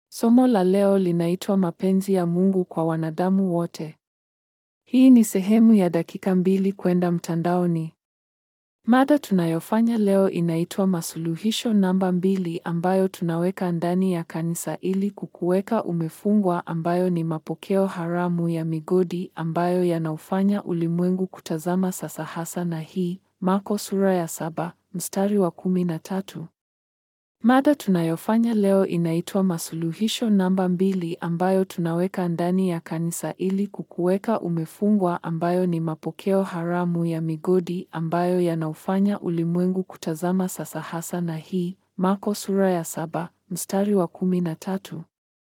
Somo la leo linaitwa mapenzi ya Mungu kwa wanadamu wote. Hii ni sehemu ya dakika mbili kwenda mtandaoni. Mada tunayofanya leo inaitwa masuluhisho namba mbili ambayo tunaweka ndani ya kanisa ili kukuweka umefungwa ambayo ni mapokeo haramu ya migodi ambayo yanaufanya ulimwengu kutazama sasa hasa na hii Marko sura ya saba mstari wa kumi na tatu. Mada tunayofanya leo inaitwa masuluhisho namba mbili ambayo tunaweka ndani ya kanisa ili kukuweka umefungwa ambayo ni mapokeo haramu ya migodi ambayo yanaufanya ulimwengu kutazama sasa hasa na hii Marko sura ya saba mstari wa kumi na tatu.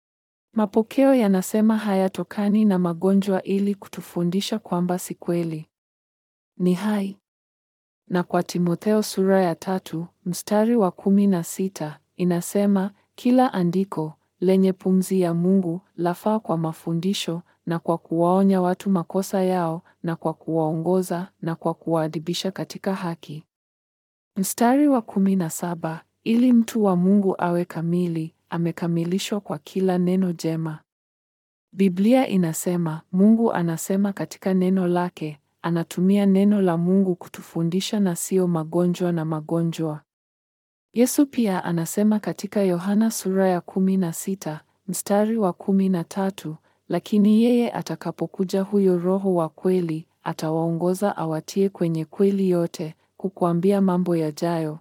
Mapokeo yanasema hayatokani na magonjwa ili kutufundisha kwamba si kweli. Ni hai. Na kwa Timotheo sura ya tatu mstari wa kumi na sita inasema kila andiko lenye pumzi ya Mungu lafaa kwa mafundisho na kwa kuwaonya watu makosa yao na kwa kuwaongoza na kwa kuwaadibisha katika haki. Mstari wa kumi na saba ili mtu wa Mungu awe kamili, amekamilishwa kwa kila neno jema. Biblia inasema, Mungu anasema katika neno lake, anatumia neno la Mungu kutufundisha na sio magonjwa na magonjwa. Yesu pia anasema katika Yohana sura ya kumi na sita mstari wa kumi na tatu lakini yeye atakapokuja huyo Roho wa kweli, atawaongoza awatie kwenye kweli yote, kukuambia mambo yajayo.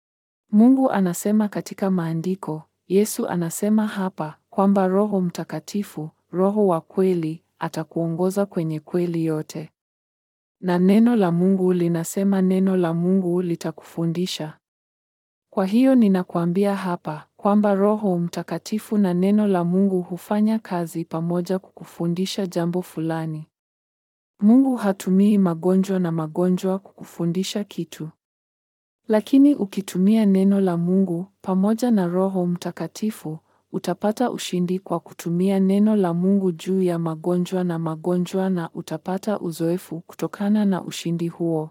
Mungu anasema katika maandiko, Yesu anasema hapa kwamba Roho Mtakatifu, Roho wa kweli, atakuongoza kwenye kweli yote. Na neno la Mungu linasema neno la Mungu litakufundisha. Kwa hiyo ninakuambia hapa kwamba Roho Mtakatifu na neno la Mungu hufanya kazi pamoja kukufundisha jambo fulani. Mungu hatumii magonjwa na magonjwa kukufundisha kitu. Lakini ukitumia neno la Mungu pamoja na Roho Mtakatifu, utapata ushindi kwa kutumia neno la Mungu juu ya magonjwa na magonjwa na utapata uzoefu kutokana na ushindi huo.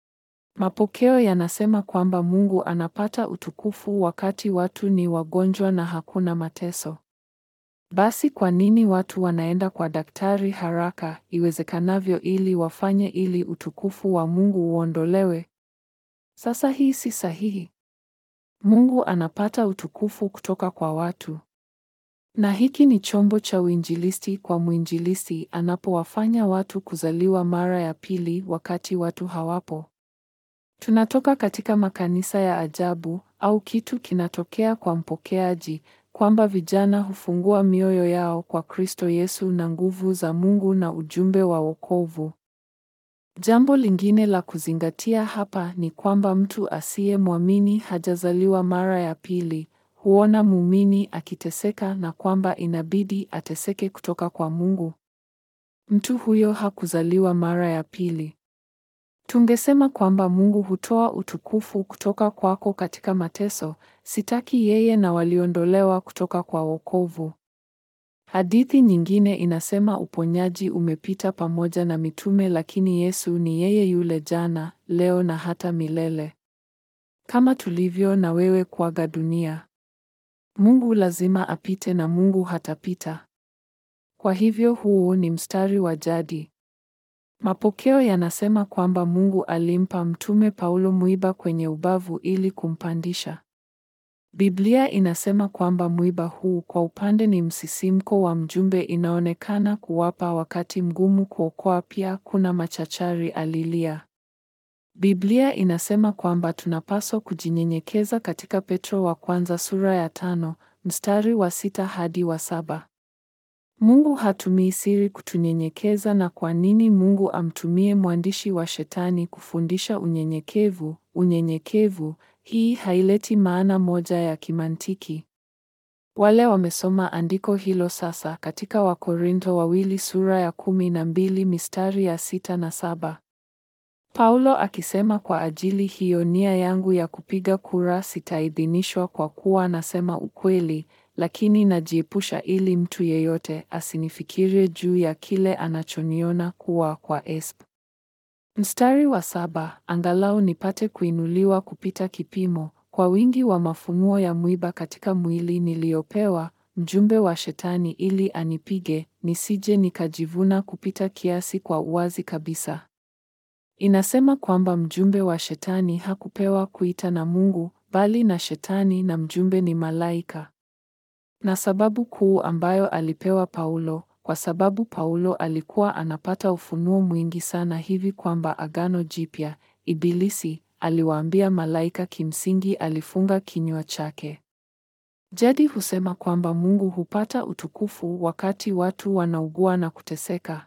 Mapokeo yanasema kwamba Mungu anapata utukufu wakati watu ni wagonjwa na hakuna mateso. Basi kwa nini watu wanaenda kwa daktari haraka iwezekanavyo ili wafanye ili utukufu wa Mungu uondolewe? Sasa hii si sahihi. Mungu anapata utukufu kutoka kwa watu. Na hiki ni chombo cha uinjilisti kwa mwinjilisti anapowafanya watu kuzaliwa mara ya pili wakati watu hawapo. Tunatoka katika makanisa ya ajabu au kitu kinatokea kwa mpokeaji kwamba vijana hufungua mioyo yao kwa Kristo Yesu na nguvu za Mungu na ujumbe wa wokovu. Jambo lingine la kuzingatia hapa ni kwamba mtu asiyemwamini hajazaliwa mara ya pili, huona muumini akiteseka na kwamba inabidi ateseke kutoka kwa Mungu. Mtu huyo hakuzaliwa mara ya pili. Tungesema kwamba Mungu hutoa utukufu kutoka kwako katika mateso, sitaki yeye na waliondolewa kutoka kwa wokovu. Hadithi nyingine inasema uponyaji umepita pamoja na mitume lakini Yesu ni yeye yule jana, leo na hata milele. Kama tulivyo na wewe kuaga dunia. Mungu lazima apite na Mungu hatapita. Kwa hivyo huu ni mstari wa jadi. Mapokeo yanasema kwamba Mungu alimpa mtume Paulo mwiba kwenye ubavu ili kumpandisha. Biblia inasema kwamba mwiba huu kwa upande ni msisimko wa mjumbe inaonekana kuwapa wakati mgumu kuokoa pia kuna machachari alilia. Biblia inasema kwamba tunapaswa kujinyenyekeza katika Petro wa kwanza sura ya tano, mstari wa sita hadi wa saba. Mungu hatumii siri kutunyenyekeza na kwa nini Mungu amtumie mwandishi wa Shetani kufundisha unyenyekevu? Unyenyekevu, hii haileti maana moja ya kimantiki. Wale wamesoma andiko hilo sasa katika Wakorintho wawili sura ya kumi na mbili mistari ya sita na saba. Paulo akisema kwa ajili hiyo nia yangu ya kupiga kura sitaidhinishwa kwa kuwa nasema ukweli, lakini najiepusha ili mtu yeyote asinifikirie juu ya kile anachoniona kuwa kwa esp. Mstari wa saba, angalau nipate kuinuliwa kupita kipimo kwa wingi wa mafunuo ya mwiba katika mwili niliyopewa, mjumbe wa Shetani ili anipige, nisije nikajivuna kupita kiasi kwa uwazi kabisa. Inasema kwamba mjumbe wa Shetani hakupewa kuita na Mungu, bali na Shetani na mjumbe ni malaika. Na sababu kuu ambayo alipewa Paulo, kwa sababu Paulo alikuwa anapata ufunuo mwingi sana hivi kwamba Agano Jipya, Ibilisi aliwaambia malaika kimsingi alifunga kinywa chake. Jadi husema kwamba Mungu hupata utukufu wakati watu wanaugua na kuteseka.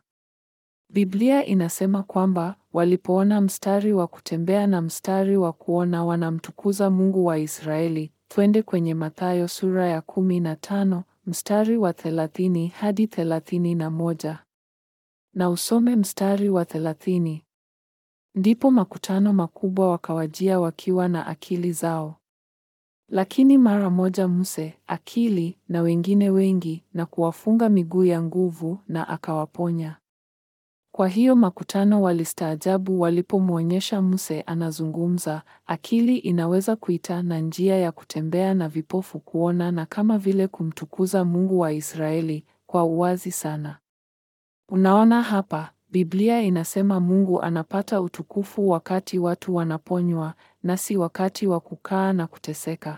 Biblia inasema kwamba walipoona mstari wa kutembea na mstari wa kuona wanamtukuza Mungu wa Israeli. Twende kwenye Mathayo sura ya kumi na tano mstari wa thelathini hadi thelathini na moja na usome mstari wa thelathini. Ndipo makutano makubwa wakawajia wakiwa na akili zao. Lakini mara moja Muse akili na wengine wengi na kuwafunga miguu ya nguvu na akawaponya. Kwa hiyo makutano walistaajabu walipomwonyesha Muse anazungumza, akili inaweza kuita na njia ya kutembea na vipofu kuona na kama vile kumtukuza Mungu wa Israeli kwa uwazi sana. Unaona hapa, Biblia inasema Mungu anapata utukufu wakati watu wanaponywa na si wakati wa kukaa na kuteseka.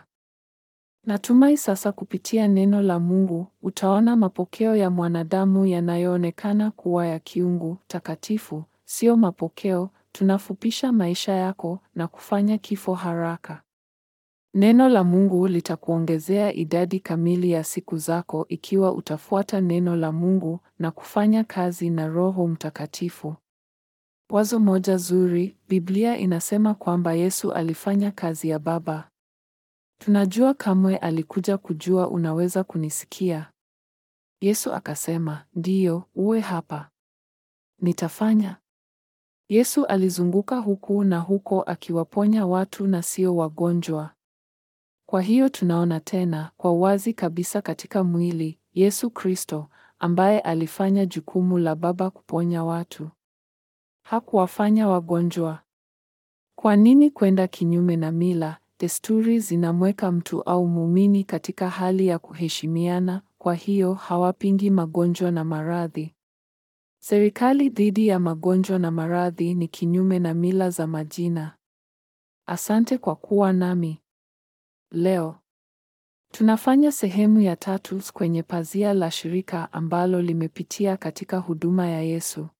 Natumai sasa kupitia neno la Mungu utaona mapokeo ya mwanadamu yanayoonekana kuwa ya kiungu takatifu, sio mapokeo tunafupisha maisha yako na kufanya kifo haraka. Neno la Mungu litakuongezea idadi kamili ya siku zako ikiwa utafuata neno la Mungu na kufanya kazi na Roho Mtakatifu. Wazo moja zuri, Biblia inasema kwamba Yesu alifanya kazi ya Baba. Tunajua kamwe alikuja kujua unaweza kunisikia. Yesu akasema, ndiyo, uwe hapa. Nitafanya. Yesu alizunguka huku na huko akiwaponya watu na sio wagonjwa. Kwa hiyo tunaona tena kwa wazi kabisa katika mwili Yesu Kristo ambaye alifanya jukumu la Baba kuponya watu. Hakuwafanya wagonjwa. Kwa nini kwenda kinyume na mila? Desturi zinamweka mtu au muumini katika hali ya kuheshimiana, kwa hiyo hawapingi magonjwa na maradhi. Serikali dhidi ya magonjwa na maradhi ni kinyume na mila za majina. Asante kwa kuwa nami leo. Tunafanya sehemu ya tatu kwenye pazia la shirika ambalo limepitia katika huduma ya Yesu.